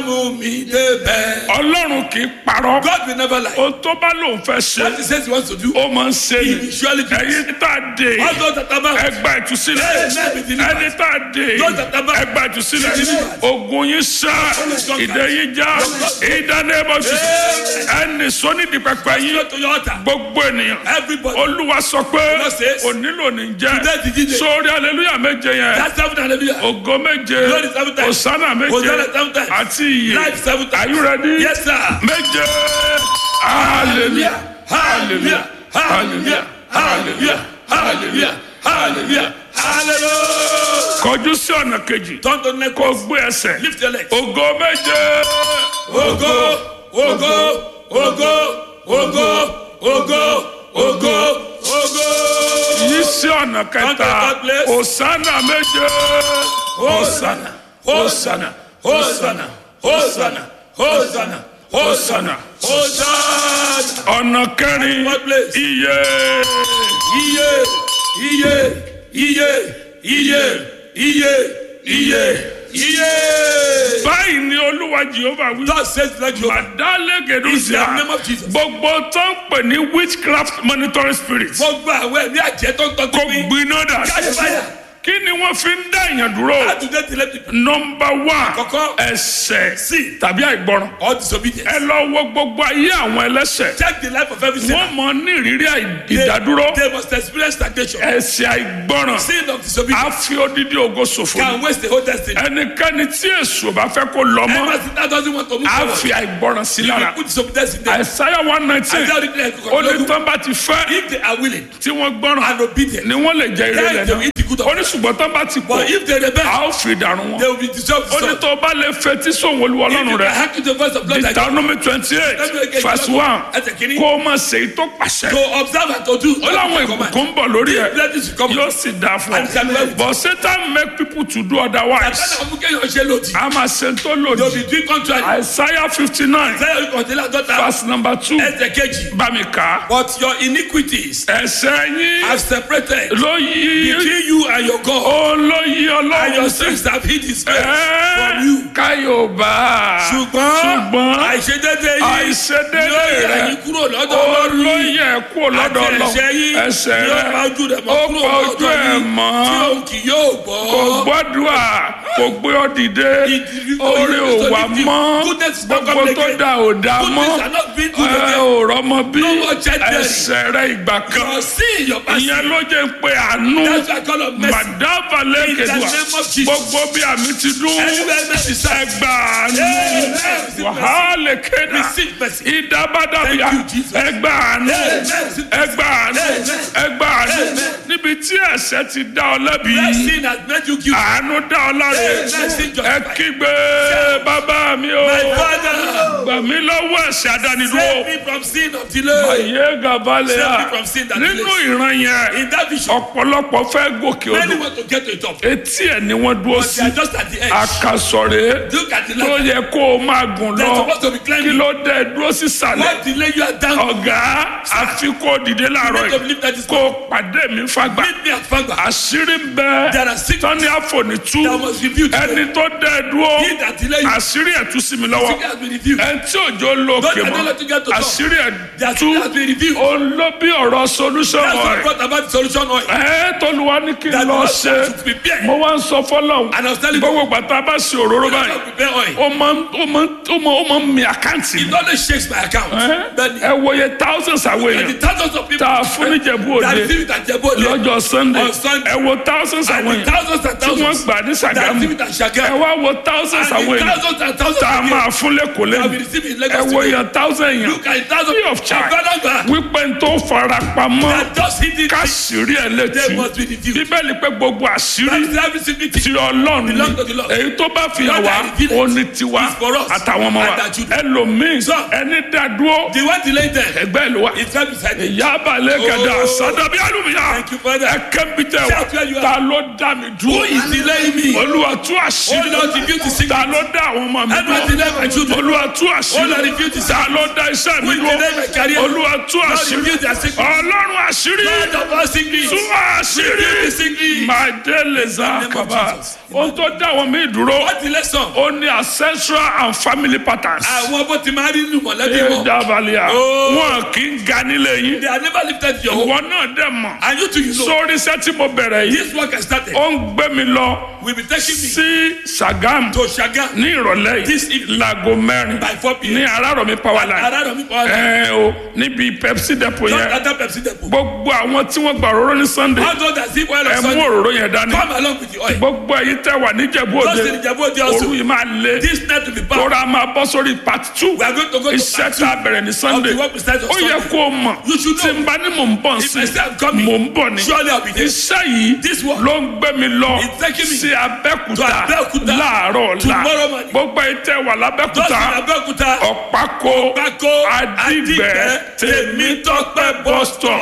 mú mi débẹ̀. ọlọ́run kì í parọ́ God will never lie. ohun tó bá lòun fẹ́ ṣe What he says he wants to do, ó máa ń ṣe he ni will surely do. ẹ̀yin tá a dé All those that are bound, ẹgbà ìtúsílẹ̀ Amen. Be delivered. ẹni tá a dé Those that are bound, ẹgbà ìtúsílẹ̀ be delivered. ogun yín sá ìdè yín já ìdánimọ̀sí ẹni sọ́nídìí pẹpẹ yín go to your altar. gbogbo ènìyàn Everybody. olúwa sọ pé Lord says, onílò ní jẹ́ Today the DJ. sórí aleluya méje yẹn That's seven hallelujah. ògo méje Glory seven times. osana méje Hosanna seven times. àti iye Life seven times. are you ready Yes, sir. méje hallelujah hallelujah hallelujah hallelujah hallelujah hallelujah Hallelujah. kọjú sí ọ̀nà kejì Turn to the next kó one. gbé ẹsẹ̀ Lift your legs. ògo méje Ogo, ogo, ogo, ogo, ogo, ogo, ogo. yí sí ọ̀nà kẹta third place. osana méje Hosanna, Hosanna, Hosanna, Hosanna, Hosanna, Hosanna, Hosanna. ọ̀nà kẹrin Fourth place. iye Iye, iye, iye, iye, iye, iye, iye. báyìí ni olúwa jehova wí. Thus says the Lord Jehovah. It's the Màdálẹ́gẹ̀dúsíà name of Jesus. gbogbo tó ń pè ní witchcraft monitoring spirit Gbogbo àwọn ẹ̀mí àjẹ́ tó ń tọ́jú kò mi. gbiná dà Káyọ̀ báyà. kí ni wọ́n fi ń dá èèyàn dúró Àtúndé tilẹ̀ ti nọmba one Àkọ́kọ́. ẹsẹ̀ Sí. tàbí àìgbọràn all disobedience. ẹ lọ wo gbogbo ayé àwọn ẹlẹ́sẹ̀ Check the life of every sinner. wọ́n mọ ní ìrírí àì- They- ìdádúró They must experience stagnation. ẹsẹ̀ àìgbọràn Sin of á disobedience fi odidi ògo ṣòfò can waste the whole destiny. ẹnikẹ́ni tí èso bá fẹ́ kó lọ mọ́ Ever since that doesn't want to move á forward. fi àìgbọràn sí You lára will put disobedience in them. àìsáyà one nineteen Isaiah read like ó ní tán bá ti fẹ́ If they are willing tí wọ́n gbọ́ràn and obedient, ni wọ́n lè jẹ ire then rẹ̀ they will náà eat the good of ó ní ṣùgbọ́n tán bá ti pọ̀ But if they rebel, a ó fi dànù wọn they will be dissolved. ó ní tó bá lè fetí sóhun olúwa If ọlọ́run you rẹ̀ can hearken to the voice of God like Deuteronomy twenty eight verse one Ẹsẹ̀ kìíní. kó o máa ṣe èyí tó pàṣẹ to observe and to do. ó láwọn ìbùkún ń bọ̀ lórí ẹ̀ Blessings will come. yóò sì dáa fún And shall be well ọ with but Satan make people to do otherwise Àtàlà ọmú kéèyàn ṣe lòdì. a máa ṣe tó They will lòdì be doing contrary. Isaiah fifty nine Isaiah orí kọ̀ọ̀tẹ́lẹ̀ àdọ́ta. verse number two Ẹsẹ̀ kejì. bá mi kà á But your iniquities ẹ̀ṣẹ̀ yín have separated ló yí between you and your God. ó ló yí And ọlọ́run your sí. sins have hid his face from you. káyọ̀bá Ṣùgbọ́n ṣùgbọ́n àìṣedédé yìí àìṣedédé yóò yà rẹ̀ yín kúrò lọ́dọ̀ Ọlọ́run yìí. olóyè kúrò lọ́dọ̀ Àti ẹ̀ṣẹ̀ yín ọlọ́run ẹ̀ṣẹ̀ yóò rẹ̀ pa ojú rẹ̀ mọ́ ó kúrò pa ojú lọ́dọ̀ ẹ̀ yín mọ́ tí òun kì yóò gbọ́. kò gbọ́dọ̀ kò gbé ọ dìde orí ò wà mọ́ gbogbo tó dà ò dá mọ́ Goodness are not being good ẹ again. ò rọ́mọ bí No more childbearing. ẹ̀ṣẹ̀ rẹ̀ ìgbà kan Your sin, your past ìyẹn sin. ló jẹ́ pé àánú That's why I call on mercy. màdáfà In the lẹ́kẹ̀dùà name of Jesus. gbogbo bí àmì ti dún Anywhere mercy serves. ẹgbà àánú Amen. wàhálà kéda Receive mercy. ìdábàdàbíà Thank you, Jesus. ẹgbà àánú Amen. ẹgbà àánú Amen. ẹgbà àánú Amen. níbi tí ẹ̀ṣẹ̀ ti dá ọ lẹ́bi That sin has made you guilty. àánú dá ọ láre Amen. Sin ẹ justified. kígbe bàbá mi o My father, gbà mí lọ́wọ́ ẹ̀ṣẹ̀ àdánidúró save me from sin of delay. ayé gàbálẹ̀ Save à me from sin that nínú delays. ìran yẹn In that vision, ọ̀pọ̀lọpọ̀ fẹ́ gòkè many odò want to get to the top. etí ẹ̀ ni wọ́n dúró But sí they are just at the edge. àkàsọ̀rẹ́ Look at the tó light. yẹ kó o máa gùn They're lọ supposed to be kí climbing. ló dé dúró sísàlẹ̀ What delay you are down? ọ̀gá àfi kó o dìde láàárọ̀ You need to yìí believe that is kó o pàdé mi fagbá Meet me at Fagba. àṣírí ń bẹ There are six tọ́ni àfọ̀nìtú that must reveal to them. ẹni tó dé dúró He that delay you, àṣírí ẹ̀ tú sí mi lọ́wọ́ secret has been revealed. ẹni tí òjò lókè Don't mọ́ allow to get to top. àṣírí ẹ̀ Their tú secret has been revealed. òun ló bí ọ̀rọ̀ solution That's what rẹ̀ brought about the solution oil. ẹ̀ tọ́luwa ní kí n That lọ God ṣe should prepare. mo wá ń sọ fọlọ́hún And I was telling you, gbogbo gbàtà bá ṣe òróró God báyìí should prepare oil. ó máa ń ó máa ń ó máa ó máa ń mi àkáǹtì It mi. only shakes my account. Then ẹ wòye thousands àwọn and the èèyàn thousands of people tá a fún níjẹ̀bú that òde receive it at Jebo Ode, lọ́jọ́ sunday On Sunday. ẹ wo thousands and àwọn the èèyàn thousands and tí wọ́n thousands gbà ní that sàgámù receive it at ẹ Shagam. wá wo thousands And àwọn the èèyàn thousands and thousands tá a of máa people fún lẹ́kọ̀ọ́ that will lẹ́nu receive it in ẹ Lagos wo today. èèyàn thousand èèyàn Look at thousands free of charge Ọ̀gbọ́dọ̀gbà wípé n tó fara pamọ́ that just hit it. káṣírí ẹ̀ létí They must be revealed. bíbélì pé gbogbo àṣírí That's every single ti thing. ọlọ́run ni Belong to the Lord. èyí tó bá fi hàn God wá that revealed ó ní tiwa is for us àtàwọn ọmọ wa and our children. ẹlòmíín So, ẹni dádúró The one delay there ẹgbẹ́ ìlú wa is right beside me. ìyá abalẹ̀ gàdá Oh. sádàbí àlùmíyá Thank you, Father. ẹ kẹ́mi tẹ wa Shout where you are. ta ló dá mi Who dúró is delaying me? olúwa tú Oh àṣírí Lord, reveal the secret. ta ló dá àwọn ọmọ mi Everyone dúró delay my children. olúwa tú Oh àṣírí Lord, reveal the ta ló dá iṣẹ́ mi Who is dúró delaying my career? olúwa tú Lord, àṣírí reveal their secret. ọlọ́run àṣírí Lord of all secrets. tú àṣírí Reveal the secret. màdélèzà In the name of kaba Jesus. ohun tó dá wọn mí dúró What the lesson? ó ní ancestral and family patterns. Àwọn bó ti máa rí inú mọ̀lẹ́bí ẹ wọn. dábàlìyà Oh. wọn kì í ga nílé yín They are never lifted your home. ìwọ náà dẹ̀ mọ̀ And you too, you know. sórí iṣẹ́ tí mo bẹ̀rẹ̀ yìí This work has started. ó ń gbé mi lọ Will be taking me sí Sagam to Shaga ní ìrọ̀lẹ́ This yìí evening. láago mẹ́rin by 4 p.m. ní Arárọ̀mí power line Araromi Power Line. ẹ o níbi Pepsi depot Just yẹn enter Pepsi Depot. gbogbo àwọn tí wọ́n gba òróró ní Sunday How those that see oil ẹ of mú Sunday, òróró yẹn dání come along with the oil. gbogbo èyí tẹ́ wà níjẹ̀bú Just òde in Ìjẹ̀bú Òde also. òru yìí máa lé This night will be back. tóra máa bọ́ sórí part two We are going to go to iṣẹ́ part tá a bẹ̀rẹ̀ ní Sunday of the work we started on ó yẹ Sunday. kó o mọ̀ You should tí know. n bá ní mò ń bọ̀ If I sí say I'm coming, mò ń bọ̀ ní surely I'll be there. iṣẹ́ yìí This work ló ń gbé mi lọ is taking me sí to Abẹ́òkúta Abẹ́òkúta láàárọ̀ ọ̀la tomorrow morning. gbogbo èyí tẹ́ wà Just lábẹ́òkúta in Abẹ́òkúta. ọ̀pákó Pákó Adìgbẹ́ Tèmítọ́pẹ́ bus stop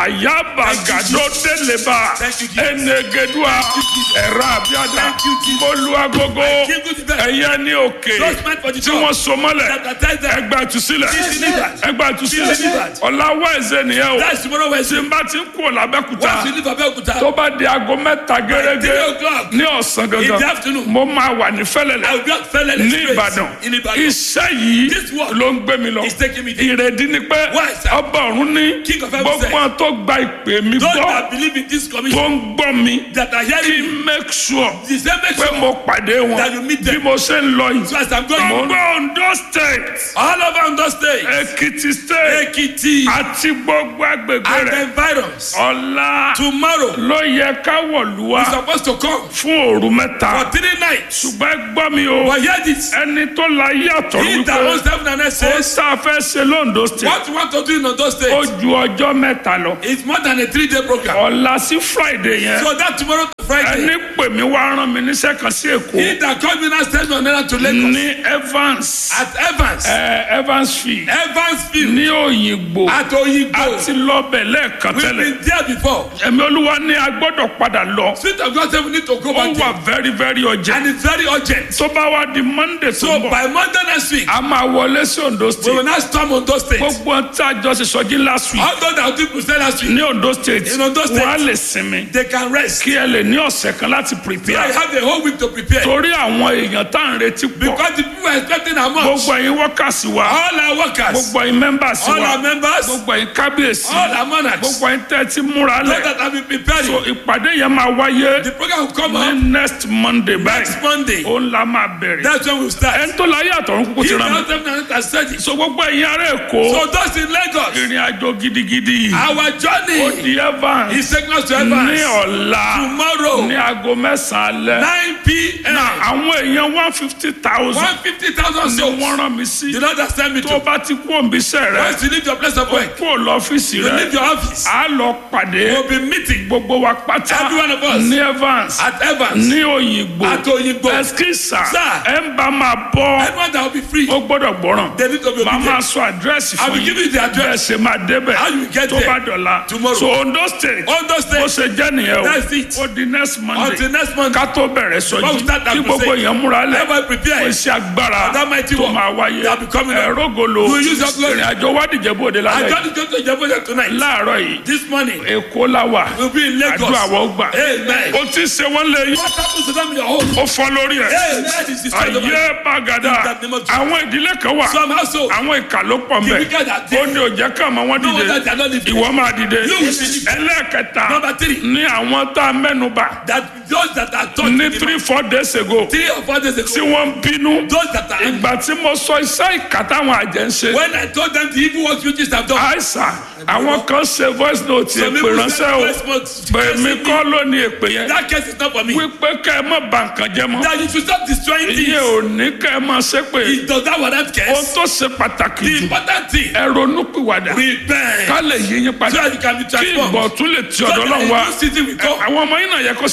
àyàbàgàdó délébà Thank you, Jesus. ẹnẹgẹdùà ẹ̀rọ àbíàdà Thank you, Jesus. mọ́lúwàgógó Give good to them. ẹ̀yẹ ní òkè Just meant for the tí job. wọ́n so mọ́lẹ̀ Baptize them. ẹgbà ìtúsílẹ̀ Be delivered. ẹgbà ìtúsílẹ̀ Be delivered. ọ̀la wẹ̀ẹ́sẹ̀ nìyẹn o That's tomorrow tí Wednesday. n bá ti ń kú làbẹ́kúta Once you leave Abẹ́òkúta, tó bá di aago mẹ́ta gẹ́gẹ́ three o'clock ní ọ̀sán in the gangan afternoon, mo máa wà ní I fẹ́lẹ́lẹ̀ will be at Fẹ́lẹ́lẹ̀ ní Street Ìbàdàn in Ibadan. iṣẹ́ yìí This work ló ń gbé mi lọ is taking me there. ìrèdí ni pé Why, sir? ọba ọ̀run ní King of heaven gbogbo said, àwọn tó gba ìpè mi Those gbọ́ that believe in this tó commission, ń gbọ́ mi that are kí hearing n make sure the same pé message, mo pàdé wọn That you meet bí them. mo ṣe ń lọ yìí so as I'm going, gbogbo Ondo state all over Ondo State, Èkìtì state Ekiti, àti gbogbo agbègbè and the rẹ̀ environs, ọ̀la tomorrow, ló yẹ ká wọ̀lú wa is supposed to come fún òru mẹ́ta for three nights. ṣùgbọ́n ẹ gbọ́ mi o But hear this, ẹni tó la yàtọ̀ he that wípé owns heaven and earth ó says, sá fẹ́ ṣe lóńdó state what you want to do in Ondo ó State ju ọjọ́ mẹ́ta lọ is more than a three-day program. ọ̀la sí friday yẹn So that tomorrow to Friday, ẹni pè mí wá rán mi níṣẹ́ kan sí èkó he that called me now send me on errand to Lagos ní evans at Evans, ẹ, evansfield Evansville, ní òyìnbó at Oyigbo. àti lọ́bẹ̀ lẹ́ẹ̀kan We've tẹ́lẹ̀ been there before. ẹ̀mí olúwa ní a gbọ́dọ̀ padà lọ Spirit of God said we need to go ó back wà there. very very urgent And it's very urgent. tó bá wá di monday tó So ń bọ̀ by Monday next week, a máa wọlé sí ondo we state will now storm Ondo State. gbogbo ohun tí a jọ ṣe sọjí last week All those that people say last week, ní ondo state In Ondo State. wọ́n á lè sinmi they can rest. kí ẹ lè ní ọ̀sẹ̀ kan láti I prepare have the whole week to prepare. torí àwọn èèyàn tá à ń retí pọ̀ Because the people are expecting how much? gbogbo ẹ̀yin workers wa All our workers, gbogbo ẹ̀yin members all wa our members, gbogbo ẹ̀yin kábíyèsí all our monarchs, gbogbo ẹ̀yin tẹ́ ẹ ti múra those lẹ̀ that have been preparing. so ìpàdé yẹn máa wáyé The program will come ní up next monday báyìí next Monday. ó ń la máa bẹ̀rẹ̀ That's when we'll start. ẹni tó láyé àtọ̀run kúkú He ti rán mi now tell me that I said it. so gbogbo ẹ̀yin ará èkó So those in Lagos, ìrìn àjò gidigidi yìí our ó journey di evans is taking us to ní Evans ọ̀la tomorrow, ní aago mẹ́sàn-án alẹ́ 9 p.m. na àwọn èèyàn one fifty thousand 150,000 ni souls. wọ́n rán mi sí You know that send me tó to. bá ti kú òǹbíṣẹ́ rẹ Once you leave your place of work, kú lọ́fíìsì you rẹ leave your office, a lọ pàdé we'll be meeting gbogbo wa pátá Every one of us. ní evans at Evans, ní òyìnbó at Oyigbo. ẹskísà Sir. ẹ ń bá máa bọ́ Everyone that will be free, ó gbọ́dọ̀ gbọ́ràn they need to be màá máa obedient. sọ àdírẹ́sì I fún will give yín you the bẹ́ẹ̀ address. ṣe máa débẹ̀ How you get tó bá there dọ̀la tomorrow. so ondo state Ondo bó State ṣe jẹ́ nìyẹn o That's it. ó di next monday until next month. ká tó bẹ̀rẹ̀ Before we sọjí start that kí gbogbo crusade, èèyàn múra lẹ̀ Everyone prepare. fún iṣẹ́ agbára That mighty tó work máa wáyé that will be coming up. ẹ̀rọ́golo We will use your glory. ìrìn àjò wádìí bòde I lálẹ́ got to go to Jerusalem tonight. láàárọ̀ yìí This morning, èkó la wà we'll be in Lagos. àdúrà wọ́n gbà Amen. ó ti ṣe wọ́n lé yín What happens to them in your home? ó fọ́ lórí ẹ̀ Amen. This is the story of ayé bàgàdà In the name of Jesus. àwọn ìdílé kan wà Some household, àwọn ìkà ló pọ̀ the mbẹ́ wicked are ó there. ní òjẹ́ ká àmọ́ wọn No dìde wonder they are not living. ìwọ máa dìde You will be lifted. ẹlẹ́ẹ̀kẹta Number three. ní àwọn tá a mẹ́nuba That those that are taught ní in the three four days ago three or four days tí ago, wọ́n ń bínú those that are angry, ìgbà tí mo sọ iṣẹ́ ìkà táwọn àjẹ́ ń ṣe when I told them the evil works witches have done, àìsàn àwọn kan ṣe voice note some èpè people ránṣẹ́ said, o "First month, pèmí kọ́ ló ní èpè yẹn that case is not for me. wípé kẹ́ ẹ má bà nǹkan jẹ́ mọ́ That you should stop destroying iye things. ò ní kẹ́ ẹ má ṣépè It does that warrant ohun case. tó ṣe pàtàkì The jù important thing, ẹ ronúpìwàdà repent. ká lè yí yín So padà that you can be kí transformed. ìbọ̀ tún lè ti So ọ̀dọ̀ that náà a wá new season will come. àwọn ọmọ yín náà yẹ kó ṣe Your rere daughter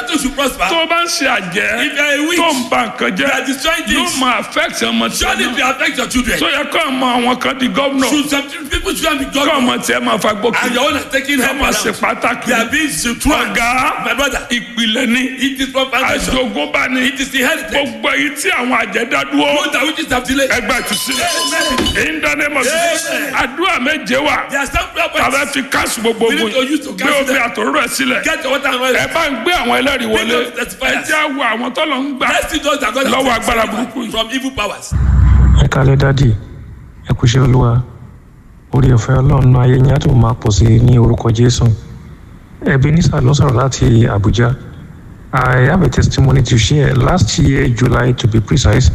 nothing should prosper. tó o bá ń ṣe àjẹ́ If you are a witch, tó ń ba nǹkan you are jẹ́ destroying yóò things. máa affect ọmọ tí Surely it will affect your children. tó yẹ kó ọmọ àwọn kan di gómìnà Should some people should be kó God ọmọ tiẹ̀ máa fa gbókè and your own are taking kó help máa ṣe around. pàtàkì They are being strong. ọ̀gá My brother, ìpìlẹ̀ ni it is from foundation. àjogúnbá ni It is inherited. gbogbo èyí tí àwọn àjẹ́ dá dúró Those that witches have delayed. ẹgbẹ́ ìtúsílẹ̀ Amen. ìdánimọ̀ Amen. àdúrà méje wà There are some prayer tàbí points. fi káàsì gbogbo We need ogun to use to gbé cancel omi them. àtòrò ẹ̀ sílẹ̀ Get your water and oil. ẹ bá ń gbé àwọn ẹlẹ́rìí wọlé Bring those testifiers. ẹ jẹ́ àwọ̀ àwọn tó lọ ń gbà Let's see those that God has lọ́wọ́ taken agbára burúkú yìí. from evil powers. ẹ kálẹ́ dádì ẹ kú iṣẹ́ olúwa orí ọ̀fẹ́ ọlọ́run ayé yín á tó máa pọ̀ sí i ní orúkọ jésù ebenezer ló sọ̀rọ̀ láti abuja i have a testimony to share last year july to be precise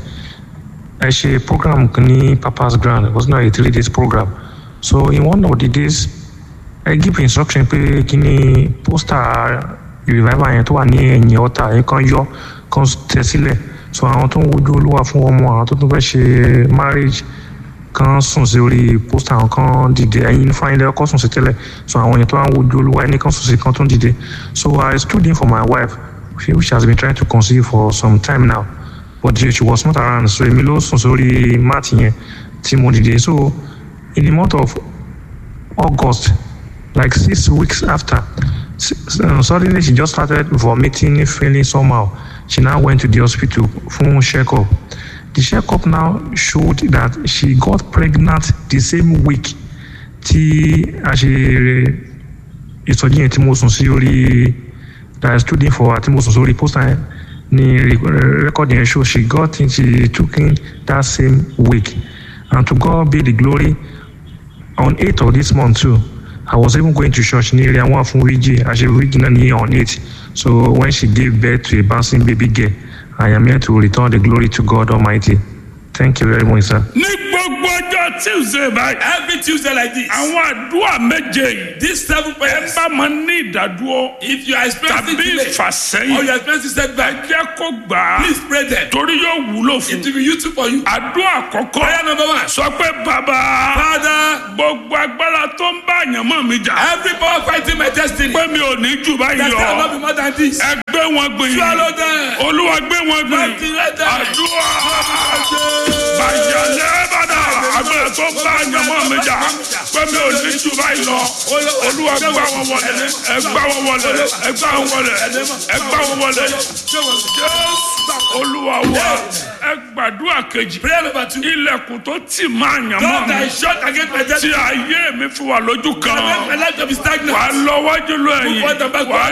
ẹ ṣe program kan ní papa's ground it was not a three days program so in one of the days ẹ give instruction pé kí ni poster revival yẹn tó wà ní ẹ̀yìn ọ̀tá yẹn kan yọ kan tẹ̀ sílẹ̀ so àwọn tó ń wojú olúwa fún ọmọ àwọn tó tún fẹ́ ṣe marriage kan sùn sí orí poster àwọn kan dìde ẹ̀yin fáyínlẹ̀ ọkọ̀ sùn sí tẹ́lẹ̀ so àwọn èèyàn tó wá ń wojú olúwa ẹni kan sùn sí kan tó ń dìde so I stood in for my wife which has been trying to conceive for some time now but she was not around so èmi ló sùn sórí mat yẹn tí mo dìde so in the month of August like six weeks after s- uh, suddenly she just started vomiting feeling somehow she now went to the hospital for check-up the check-up now showed that she got pregnant the same week tí a ṣe ìsọjí yẹn tí mo sùn sí orí that I stood in for tí mo sùn sórí poster yẹn ni record yẹn show she got in she took in that same week and to God be the glory on 8th of this month too i was even going to church ní area one fún wíjì àṣẹ wíjì náà ní on 8 so when she gave birth to a bouncing baby girl i am here to return the glory to god almighty thank you very much sir. ní gbogbo ọjọ́ tuesday báyìí Every Tuesday like this. àwọn àdúrà méje yìí These seven ẹ prayers. bá máa ní ìdádúró If you are experiencing tàbí delay or ìfàsẹ́yìn you are experiencing setback, jẹ́ kó gbà á please pray them. torí yóò wúlò fún It will be useful for you. àdúrà àkọ́kọ́ Prayer number one. sọ pé bàbá Father, gbogbo agbára tó ń bá àyànmọ́ mi jà every power fighting my destiny. pé mi ò ní jù báyìí That cannot lọ be more than this. ẹ gbé wọn gbìyànjú Swallow them. olúwa gbé wọn gbìyànjú Activate them. àdúrà bàjẹ́lẹ́ bàdà agbára tó ń bá àyànmọ́ mi jà pé mi ò ní jù báyìí lọ olúwa gbá wọn wọlé ẹ gbá wọn wọlé ẹ gbá wọn wọlé ẹ gbá wọn wọlé jésù olúwa wa ẹ gbàdúrà kejì Prayer number two. ilẹ̀kùn tó tì máa yàn God mọ́ mi that is shut against my tí destiny. ayé mi fi wà lójú Make kan my life to be wà stagnant. á lọ wájú lọ ẹ̀yìn Move forward and backward. wà á